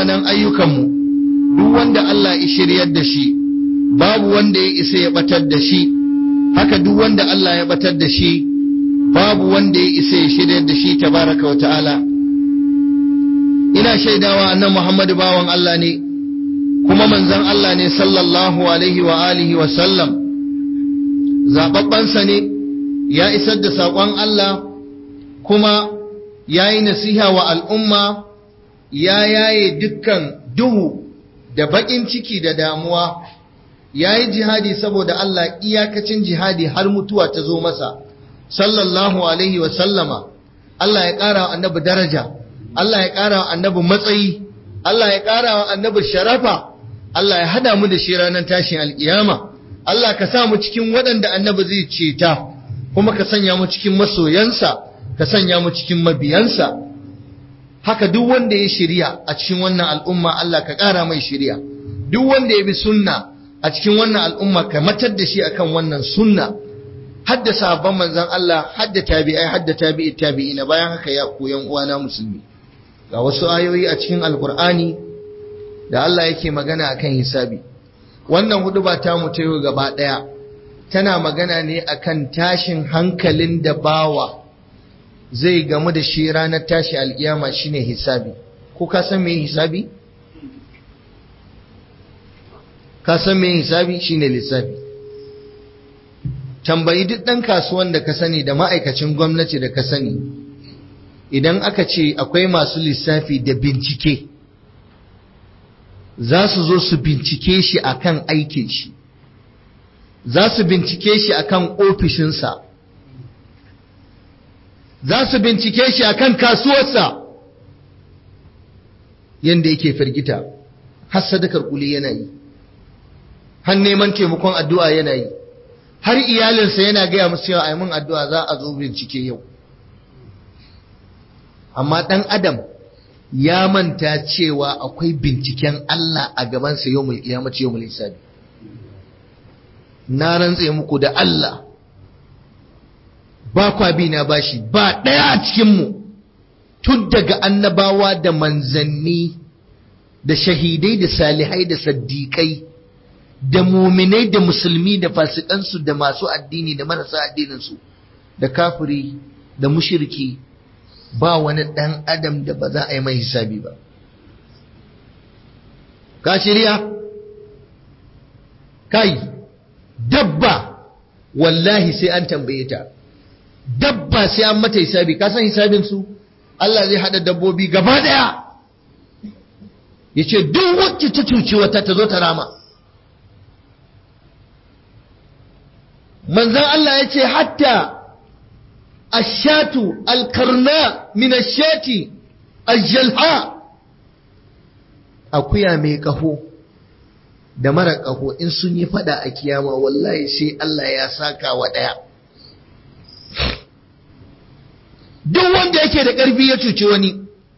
munanan ayyukanmu duk wanda Allah ya shiryar da shi babu wanda ya isa ya batar da shi haka duk wanda Allah ya batar da shi babu wanda ya isa ya shiryar da shi tabaraka wa ta'ala ina shaidawa annan Muhammadu bawan Allah ne kuma manzon Allah ne sallallahu alaihi wa alihi wa sallam zababbansa ne ya isar da saƙon Allah kuma ya yi nasiha wa al'umma ya yaye dukkan duhu da baƙin ciki da damuwa ya yi jihadi saboda Allah iyakacin jihadi har mutuwa ta zo masa sallallahu alaihi wa sallama Allah ya ƙara wa annabi daraja Allah ya ƙara wa annabi matsayi Allah ya ƙara wa annabi sharafa Allah ya hada mu da shi ranar tashin alƙiyama Allah ka sa mu cikin waɗanda annabi zai ceta kuma ka sanya mu cikin masoyansa ka sanya mu cikin mabiyansa haka duk wanda ya shirya a cikin wannan al'umma Allah ka ƙara mai shirya duk wanda ya bi sunna a cikin wannan al'umma ka matar da shi akan wannan sunna hadda sahabban manzon Allah hadda tabi'ai hadda tabi'i tabi'ina bayan haka ya koyan uwana musulmi ga wasu ayoyi a cikin alkur'ani da Allah yake magana akan hisabi wannan hudu ba ta mu tayo gaba daya tana magana ne akan tashin hankalin da bawa zai gamu da shi ranar tashi alkiyama shine hisabi ko ka san me hisabi ka san me hisabi shine lissafi tambayi duk dan kasuwan da ka sani da ma'aikacin gwamnati da ka sani idan aka ce akwai masu lissafi da bincike za su zo su bincike shi akan aikin shi za su bincike shi akan ofishinsa za su bincike shi akan kasuwarsa yadda yake firgita har sadakar kuli yana yi har neman taimakon addu'a yana yi har iyalinsa yana gaya musu cewa a mun addu'a za a zo bincike yau amma ɗan adam ya manta cewa akwai binciken Allah a gabansa yau mul kiyamaci yau mul hisabi na rantse muku da Allah ba kwa bi na bashi ba ɗaya a cikinmu tun daga annabawa da manzanni da shahidai da salihai da saddiƙai da muminai da musulmi da fasikansu da masu addini da marasa addininsu da kafiri da mushirki ba wani ɗan adam da ba za a yi mai hisabi ba ka shirya kai dabba wallahi sai an tambaye ta dabba sai an mata hisabi ka san hisabinsu Allah zai haɗa dabbobi gaba ɗaya ya ce duk wacce ta cuci wata ta zo ta rama manzan Allah ya ce hatta ashatu alkarna min ashati aljalha akuya mai kaho da mara kaho in sun yi fada a kiyama wallahi sai Allah ya saka wa daya duk wanda yake da ƙarfi ya cuci wani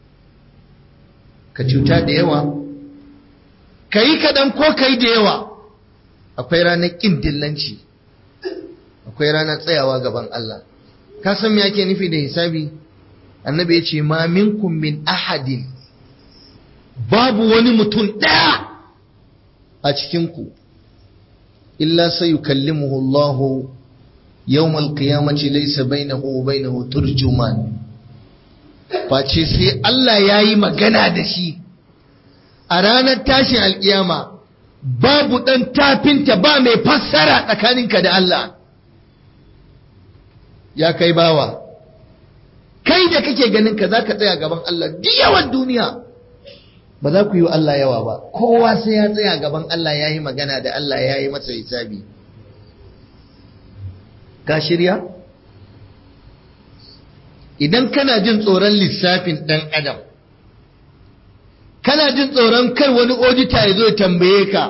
ka cuta da yawa ka yi kaɗan ko ka yi da yawa akwai ranar ƙin dillanci akwai ranar tsayawa gaban Allah ka san me yake nufi da hisabi annabi ya ce ma minkum min ahadin babu wani mutum ɗaya a cikinku illa sai yukallimuhu Allahu yawmal qiyamati laysa bainahu wa bainahu turjuman face sai Allah yayi magana da shi a ranar tashin alkiyama babu dan tafinta ba mai fassara tsakaninka da Allah ya kai bawa kai da kake ganin ka zaka tsaya gaban Allah duk yawan duniya ba za ku yi wa Allah yawa ba kowa sai ya tsaya gaban Allah ya yi magana da Allah ya yi masa hisabi ka shirya idan kana jin tsoron lissafin ɗan adam kana jin tsoron kar wani odita ya zo ya tambaye ka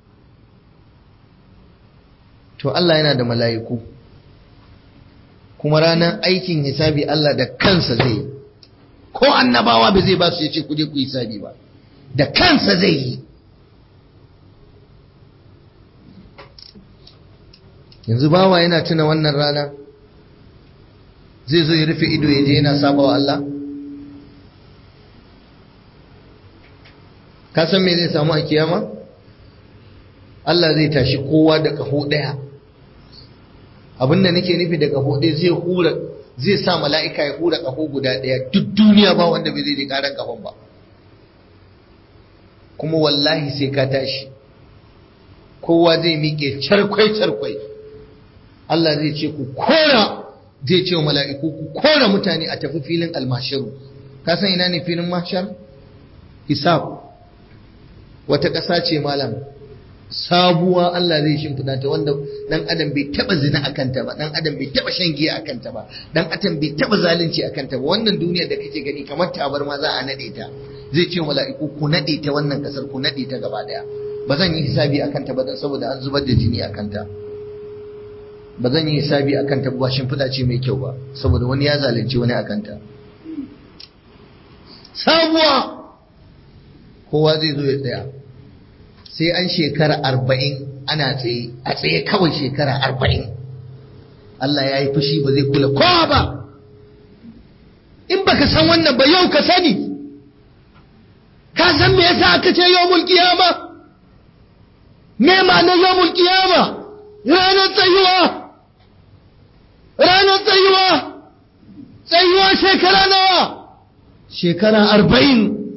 to Allah yana da mala'iku kuma ranar aikin hisabi Allah da kansa zai ko annabawa ba zai ba su ya ce ku je ku hisabi ba da kansa zai yi yanzu bawa yana tuna wannan rana zai zo ya rufe ido ya je yana saba wa Allah ka san me zai samu a kiyama Allah zai tashi kowa da kaho daya abinda nake nufi da kaho ɗaya zai hura zai sa mala'ika ya hura kaho guda ɗaya duk duniya ba wanda bai zai ji karan kafan ba kuma wallahi sai ka tashi kowa zai miƙe charkwai charkwai Allah zai ce ku kora zai ce wa mala'iku ku kora mutane a tafi filin almashiru ka san ina ne filin mashar hisab wata ƙasa ce malam sabuwa Allah zai shimfiɗa ta wanda ɗan adam bai taɓa zina a kanta ba ɗan adam bai taɓa shan giya a kanta ba ɗan adam bai taɓa zalunci a kanta ba wannan duniyar da kake gani kamar tabar ma za a naɗe ta zai ce mala'iku ku naɗe ta wannan ƙasar ku naɗe ta gaba ɗaya ba zan yi hisabi a kanta ba saboda an zubar da jini a kanta ba zan yi hisabi a kanta ba shimfiɗa ce mai kyau ba saboda wani ya zalunci wani a kanta sabuwa kowa zai zo ya tsaya sai an shekara arba'in ana tsaye a tsaye kawai shekara arba'in Allah ya yi fushi ba zai kula kowa ba in baka san wannan ba yau ka sani ka san me yasa aka ce yawmul qiyama me ma'anar yawmul qiyama ranar tsayuwa ranar tsayuwa tsayuwa shekara nawa shekara arba'in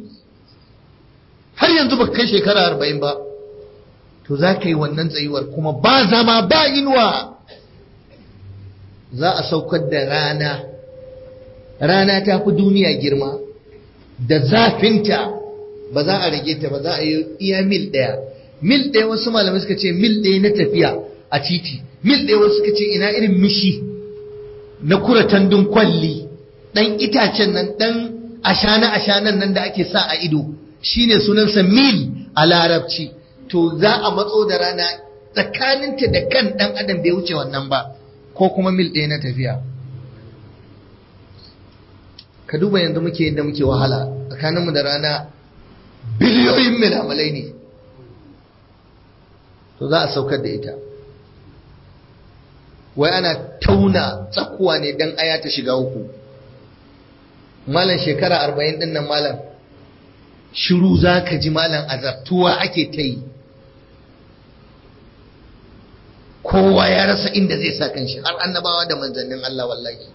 har yanzu ba kai shekara arba'in ba to za ka yi wannan tsayuwar kuma ba zama ba inuwa za a saukar da rana rana ta fi duniya girma da zafinta ba za a rage ta ba za a yi iya mil ɗaya mil ɗaya wasu malamai suka ce mil ɗaya na tafiya a titi mil ɗaya wasu suka ce ina irin mishi na kura tandun kwalli ɗan itacen nan ɗan ashana ashanan nan da ake sa a ido shine sunansa mil a larabci to za a matso da rana tsakaninta da kan ɗan adam bai wuce wannan ba ko kuma mil ɗaya na tafiya ka duba yanzu muke yadda muke wahala tsakaninmu da rana biliyoyin milamalai ne to za a saukar da ita wai ana tauna tsakuwa ne don aya ta shiga uku malam shekara arba'in ɗin nan malam shiru za ka ji malam azartuwa ake ta yi kowa ya rasa inda zai sa kanshi har annabawa da manzannin Allah wallahi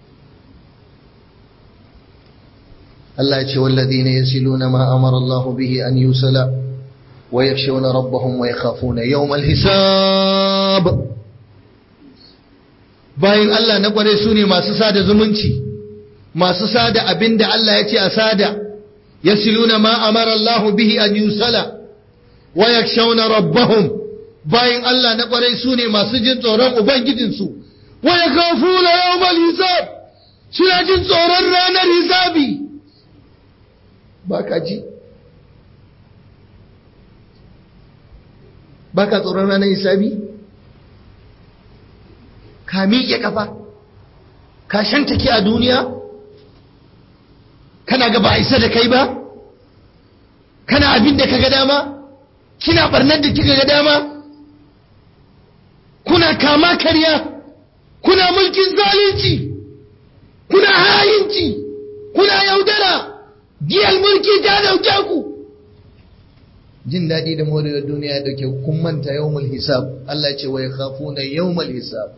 Allah ya ce walladhina yasiluna ma amara Allah bihi an yusala wa yakhshawna rabbahum wa yakhafuna yawmal hisab bayin Allah na kware su ne masu sada zumunci masu sada abinda Allah ya ce a sada yasiluna ma amara Allah bihi an yusala wa yakhshawna rabbahum bayin Allah na kwarai su ne masu jin tsoron ubangijinsu wa yakhafuna yawmal hisab suna jin tsoron ranar hisabi baka ji baka tsoron ranar hisabi ka miƙe kafa ka shantake a duniya kana ga ba a isa da kai ba kana abin da ka ga dama kina barnar da kika ga dama kuna kama karya kuna mulkin zalunci kuna hayinci kuna yaudara giyar mulki ta dauke ku jin daɗi da morewar duniya ya dauke kun manta yawmul hisab Allah ce wa yakhafuna yawmul hisab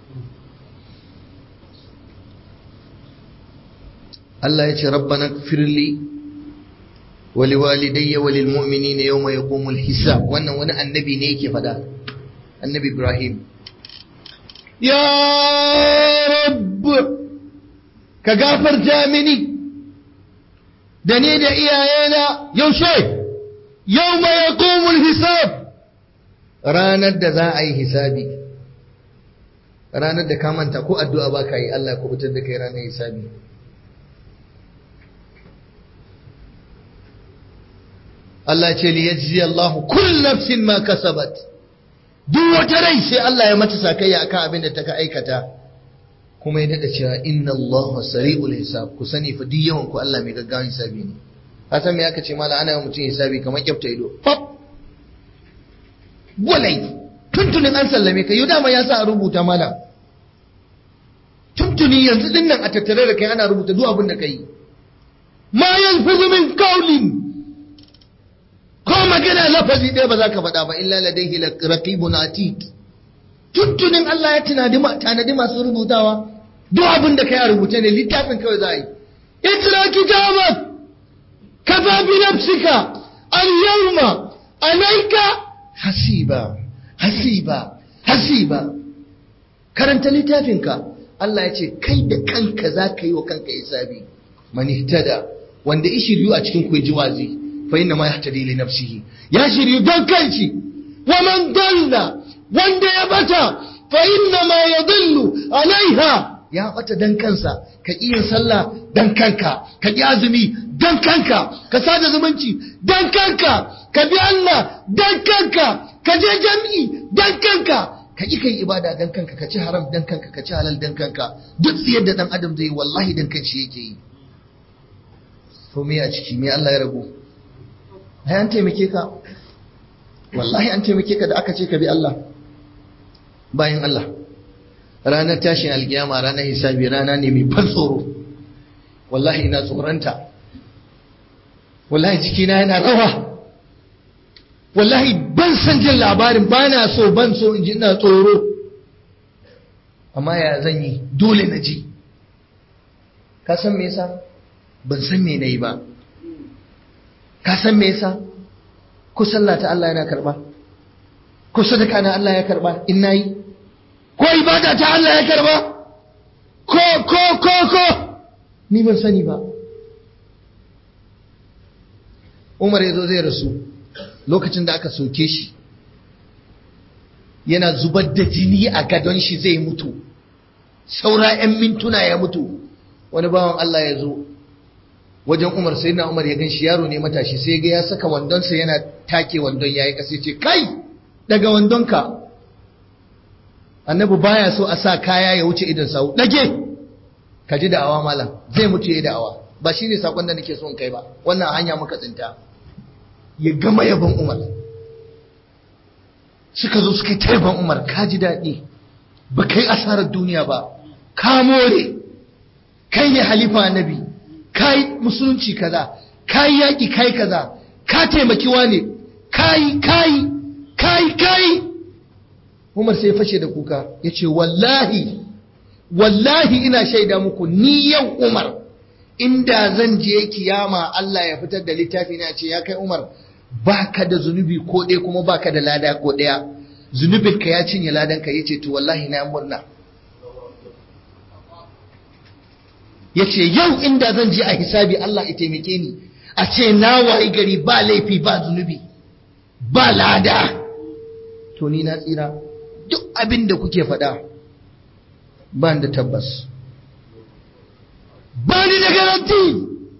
Allah ya ce rabbana firli wa liwalidayya wa lilmu'minina yawma yaqumul hisab wannan wani annabi ne yake fada annabi Ibrahim ya rabb ka gafarta mini da ni da iyayena yaushe yawma yaqumul hisab ranar da za a yi hisabi ranar da ka manta ko addu'a ba ka yi Allah ya kubutar da kai ranar hisabi Allah ce li yajzi Allahu kull nafsin ma kasabat duk wata rai sai Allah ya mata sakayya akan abin da ta aikata kuma ya dada cewa inna Allahu sari'ul hisab ku sani fa duk yawan ku Allah mai gaggawan hisabi ne ka san me aka ce mala ana mutum hisabi kamar kyafta ido pop walai tuntunin an sallame ka yau dama ya sa a rubuta mala tuntuni yanzu dinnan a tattare da kai ana rubuta duk abin da kai ma yalfizu min qawlin magana lafazi ɗaya ba za ka faɗa ba illa ladaihi raqibun atid tuntunin Allah ya tunadi tanadi masu rubutawa duk abin da kai a rubuce ne littafin kawai za a yi itra kitabak kafa bi nafsika al-yawma alayka hasiba hasiba hasiba karanta littafinka Allah ya ce kai da kanka za ka yi wa kanka hisabi man ihtada wanda ya shiryu a cikin ku ji wazi fa inna ma yahtadi li nafsihi ya shiryu don kanshi wa man dalla wanda ya bata fa inna ma yadullu alaiha ya bata dan kansa ka iya sallah dan kanka ka yi azumi dan kanka ka sada zumunci dan kanka ka bi Allah dan kanka ka je jami'i dan kanka ka ƙi kai ibada dan kanka ka ci haram dan kanka ka ci halal dan kanka duk tsiyar da dan adam zai wallahi dan kanshi yake yi to me a ciki me Allah ya rabu ai an taimake ka wallahi an taimake ka da aka ce ka bi Allah bayan Allah ranar tashin alkiyama ranar hisabi rana ne mai ban tsoro wallahi ina tsoronta wallahi jikina yana rawa wallahi ban san jin labarin ba na so ban so in ji ina tsoro amma ya zan yi dole na ji ka san me yasa ban san me na yi ba ka san me yasa ko sallah ta Allah yana karba ko sadaka na Allah ya karba in nayi ko ibada ta Allah ya karba ko ko ko ko ni ban sani ba Umar ya zo zai rasu lokacin da aka soke shi yana zubar da jini a gadon shi zai mutu saura 'yan mintuna ya mutu wani bawan Allah ya zo wajen umar sai na umar ya gan shi yaro ne matashi sai ga ya saka wandonsa yana take wandon ya yi ƙasa ce kai daga wandonka annabi baya so a sa kaya ya wuce idan sau dage ka ji da'awa malam zai mutu ya yi da'awa ba shi ne sakon da nake so in kai ba wannan hanya muka tsinta ya gama yaban umar suka zo suka yi ta yaban umar ka ji daɗi ba kai asarar duniya ba ka more kai ne halifa annabi ka yi musulunci kaza ka yi yaƙi kai kaza ka taimaki wane ka yi ka yi ka yi ka yi umar sai fashe da kuka ya ce wallahi wallahi ina shaida muku ni yau umar inda zan je kiyama Allah ya fitar da littafi na ce ya kai Umar baka da zunubi ko ɗaya kuma baka da lada ko ɗaya zunubin ka ya cinye ladan ka yace to wallahi na murna yace yau inda zan je a hisabi Allah ya taimake ni a ce na wayi gari ba laifi ba zunubi ba lada to ni na tsira duk abin da kuke faɗa ba da tabbas ba ni da garanti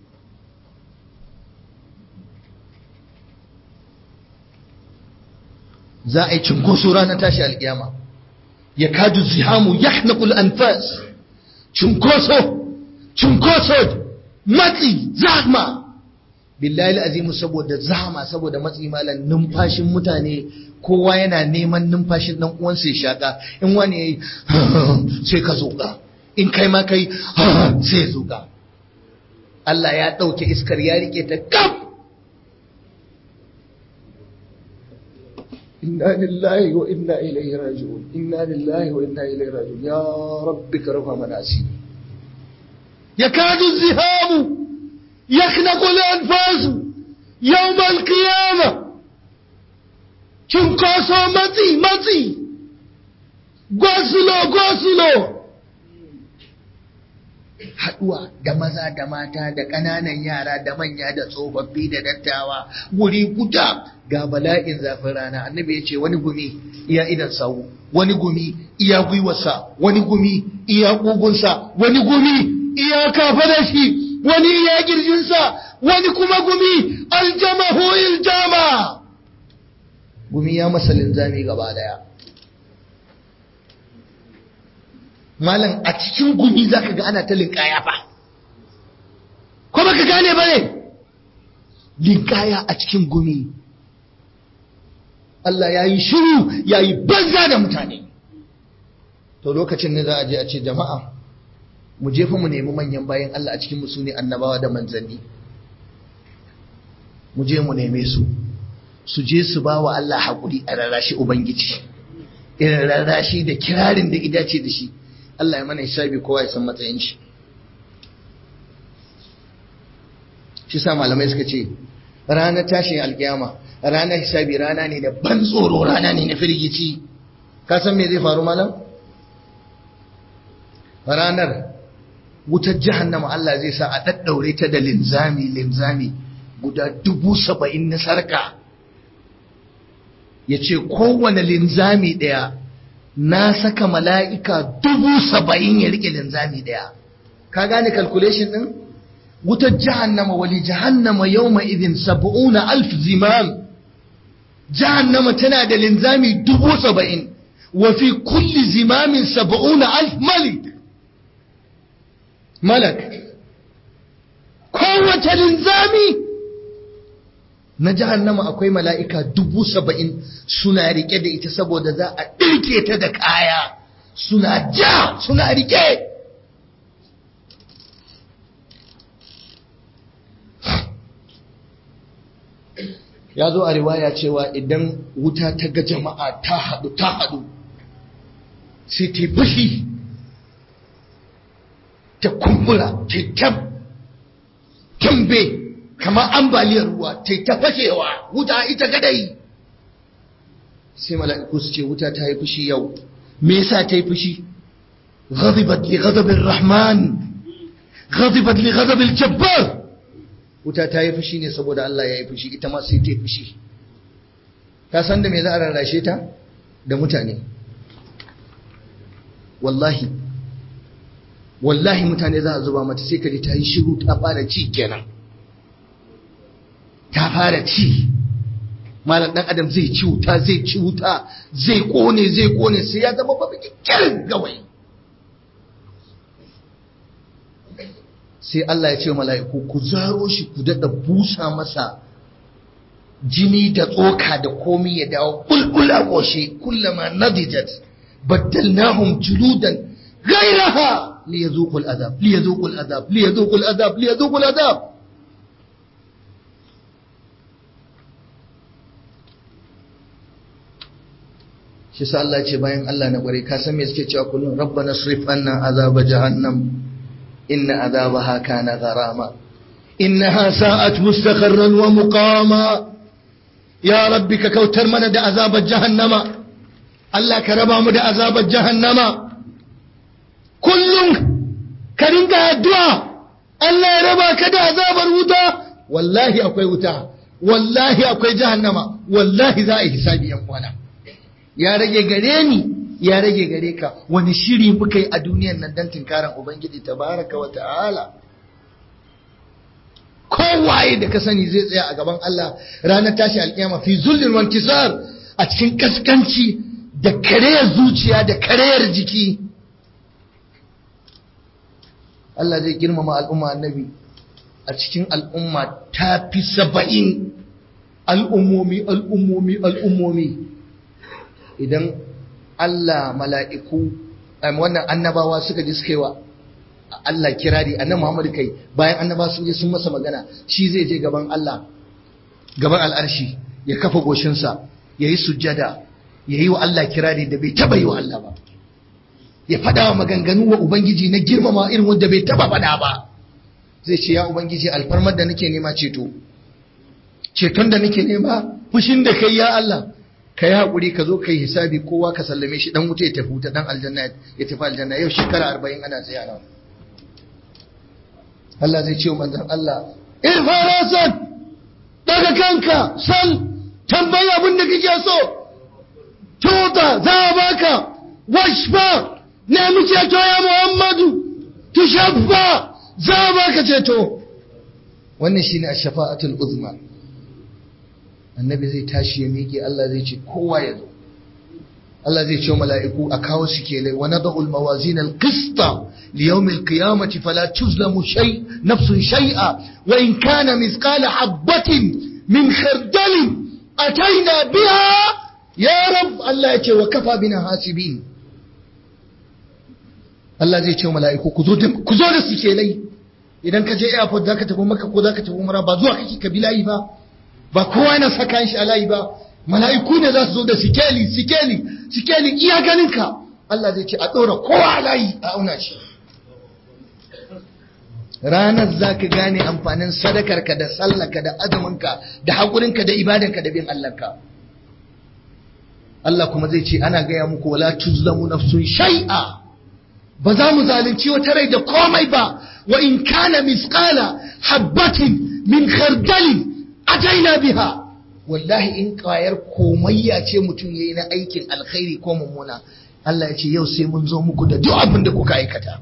za a yi cinkoso ranar tashi alkiyama ya kadu zihamu ya knakul anfas cinkoso cinkoso matsi zahma billahi azimu saboda zahma saboda matsi malan numfashin mutane kowa yana neman numfashin dan uwansa ya shaka in wani yayi sai ka zoka in kai ma kai sai ya zuga Allah ya ɗauke iskar ya rike ta kaf inna lillahi wa inna ilaihi raji'un inna lillahi wa inna ilaihi raji'un ya rabbi ka rufa mana asiri yakadu zihamu yaknaqu al-anfasu yawm al-qiyamah cunkoso matsi matsi gosulo gosulo haɗuwa da maza da mata da ƙananan yara da manya da tsofaffi da dattawa guri guda ga bala'in zafin rana annabi ya ce wani gumi iya idan sawu wani gumi iya gwiwarsa wani gumi iya ƙugunsa wani gumi iya kafa shi wani iya girjinsa wani kuma gumi aljamahu iljama gumi ya masa linzami gaba daya malam a cikin gumi za ka ga ana ta linkaya fa ko baka gane ba ne linkaya a cikin gumi Allah ya yi shiru ya yi banza da mutane to lokacin ne za a je a ce jama'a mu jefa mu nemi manyan bayan Allah a cikin musu ne annabawa da manzanni mu je mu neme su su je su ba wa Allah haƙuri a rarrashi Ubangiji irin rarrashi da kirarin da idace da shi Allah ya mana hisabi kowa ya san matsayin shi shi sa malamai suka ce ranar tashin alkiyama ranar hisabi rana ne da ban tsoro rana ne na firgici ka san me zai faru malam ranar wutar jahannama Allah zai sa a daddaure ta da linzami linzami guda dubu saba'in na sarka ya ce kowane linzami ɗaya na saka mala'ika dubu saba'in ya rike linzami ɗaya ka gane calculation ɗin wutar jahannama wali jahannama yau idin saba'una alf zimam jahannama tana da linzami dubu saba'in wa fi kulli zimamin saba'una alf malik malak kowace linzami na jahannama akwai mala'ika dubu saba'in suna rike da ita saboda za a ɗirke ta da kaya suna ja suna rike ya zo a riwaya cewa idan wuta ta ga jama'a ta haɗu ta haɗu sai ta fushi ta kumbura ta tab tambe kamar ambaliyar ruwa ta ta fashewa wuta ita gadai sai mala'iku su ce wuta ta yi fushi yau me yasa ta yi fushi ghadibat li ghadabil rahman ghadibat li ghadabil jabbar wuta ta yi fushi ne saboda Allah ya yi fushi ita ma sai ta yi fushi ka san da me za a rarrashe ta da mutane wallahi wallahi mutane za a zuba mata sai kaji ta yi shiru ta fara ci kenan ta fara ci malam dan adam zai ci wuta zai ci wuta zai kone zai kone sai ya zama babu kirin gawai sai Allah ya ce mala'iku ku zaro shi ku daɗa busa masa jini da tsoka da komi ya dawo bulbula ƙoshe kullama nadijat baddalnahum juludan ghayraha liyazuqul adab liyazuqul adab liyazuqul adab liyazuqul adab shi sa Allah ce bayan Allah na kware ka san me suke cewa kullum rabbana srif anna azaba jahannam إن عذابها كان غراما إنها ساءت مستقرا ومقاما يا ربك كوتر من دا عذاب جهنم الله كربا مد عذاب جهنم كل كرنك الدعاء الله ربا كدا عذاب الوتا والله أكوي وتا والله أكوي جهنم والله ذا حسابي يموانا يا رجي غريني ya rage gare ka wani shiri muka yi a duniyan nan don tunkaran ubangiji tabaraka wa ta'ala kowaye da ka sani zai tsaya a gaban Allah ranar tashi alkiyama fi zullin wankisar a cikin kaskanci da kareyar zuciya da kareyar jiki Allah zai girmama al'umma annabi a cikin al'umma ta fi saba'in al'ummomi al'ummomi al'ummomi idan Allah mala'iku wannan annabawa suka ji suka yi wa Allah kirari annabi Muhammad kai bayan annaba sun je sun masa magana shi zai je gaban Allah gaban al'arshi ya kafa goshinsa ya yi sujjada ya yi wa Allah kirari da bai taba yi wa Allah ba ya faɗa wa maganganu wa Ubangiji na girmama irin wanda bai taba faɗa ba zai ce ya Ubangiji alfarmar da nake nema ceto ceton da nake nema fushin da kai ya Allah ka yi haƙuri ka zo ka yi hisabi kowa ka sallame shi dan wuta ya tafi wuta dan aljanna ya tafi aljanna yau shekara arba'in ana tsaye nan Allah zai ce wa manzan Allah irfarasan daga kanka sal tambayi abin da kake so tuta za a baka washfa nemi ceto ya Muhammadu tushaffa za a baka ceto wannan shine ash-shafa'atul uzma annabi zai tashi ya miƙe Allah zai ce kowa ya zo Allah zai ce mala'iku a kawo su ke lai wa nada'u al-mawazin al-qista li yawm al-qiyamati fala tuzlamu shay nafsun shay'a wa in kana mithqala habatin min khardal ataina biha ya rab Allah ya ce wa kafa bina hasibin Allah zai ce mala'iku ku zo ku zo da su ke lai idan ka je airport zaka tafi maka ko zaka tafi umra ba zuwa kake kabilayi ba ba kowa yana saka shi a layi ba mala'iku ne za su zo da sikeli sikeli sikeli iya ganinka Allah zai ce a ɗora kowa a layi a auna shi ranar za ka gane amfanin sadakarka da sallaka da azuminka da haƙurinka da ibadanka da bin Allahnka Allah kuma zai ce ana gaya muku wala tuzlamu nafsun shay'a ba za mu zalunci wata rai da komai ba wa in kana misqala habbatin min khardali ataina biha wallahi in ƙwayar komayya ce mutum yayi na aikin alkhairi ko mummuna Allah ya ce yau sai mun zo muku da duk abin da kuka aikata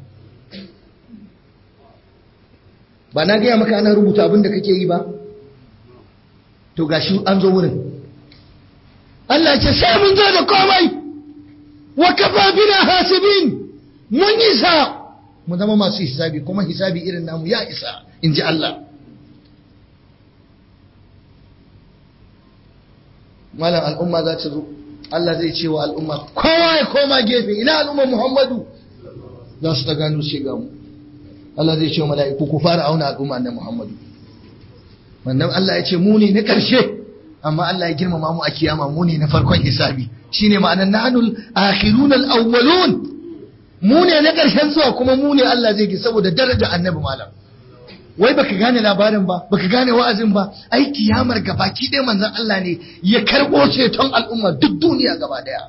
ba na gaya maka ana rubuta abin da kake yi ba to gashi an zo wurin Allah ce sai mun zo da komai wa kafa bina hasibin mun isa mu zama masu hisabi kuma hisabi irin namu ya isa in ji Allah malam al'umma za ta zo Allah zai ce wa al'umma kowa ya koma gefe ina al'umma Muhammadu za su ta gano sai ga mu Allah zai ce wa mala'iku ku fara auna al'umma na Muhammadu wannan Allah ya ce mu ne na ƙarshe amma Allah ya girmama mu a kiyama mu ne na farkon hisabi shine ma'anar nahnul akhirun al-awwalun mu ne na ƙarshen zuwa kuma mu ne Allah zai gi saboda daraja annabi malam wai baka gane labarin ba baka gane wa'azin ba ai kiyamar gabaki ɗaya manzon Allah ne ya karɓo ceton al'umma duk duniya gaba daya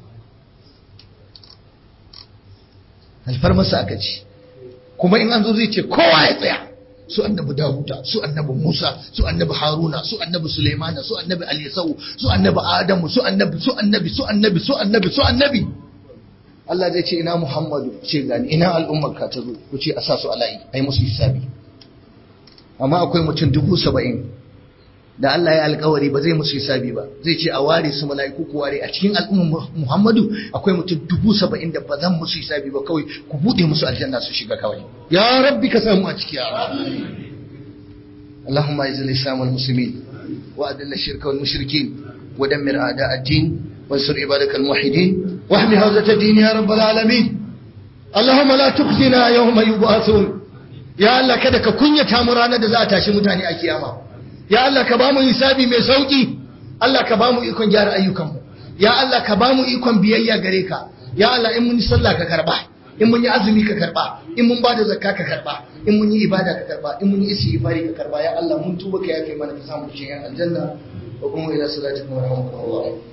alfarmasa aka ce kuma in an zo zai ce kowa ya tsaya su annabi Dawuda su annabi Musa su annabi Haruna su annabi Sulaimana su annabi Alisau su annabi Adamu su annabi su annabi su annabi su annabi su annabi Allah zai ce ina Muhammadu ce gani ina al'ummar ka ta zo ku ce a sa su ala'i ai musu hisabi amma akwai mutum dubu saba'in da Allah ya alkawari ba zai musu hisabi ba zai ce a ware su mala'iku ku ware a cikin al'ummar Muhammadu akwai mutum dubu saba'in da ba zan musu hisabi ba kawai ku buɗe musu aljanna su shiga kawai ya rabbi ka samu a ciki ya اللهم اعز الاسلام والمسلمين واذل الشرك والمشركين ودمر اعداء الدين وانصر عبادك الموحدين واحمي حوزه الدين يا رب العالمين اللهم لا تخزنا يوم يبعثون ya Allah kada ka kunyata mu ranar da za a tashi mutane a kiyama ya Allah ka bamu hisabi mai sauki Allah ka bamu ikon gyara ayyukanmu ya Allah ka bamu ikon biyayya gare ka ya Allah in mun yi sallah ka karba in mun yi azumi ka karba in mun bada zakka ka karba in mun yi ibada ka karba in mun yi istighfari ka karba ya Allah mun tuba ka yafe mana ka samu cikin aljanna wa kuma ila salatikum wa rahmatullahi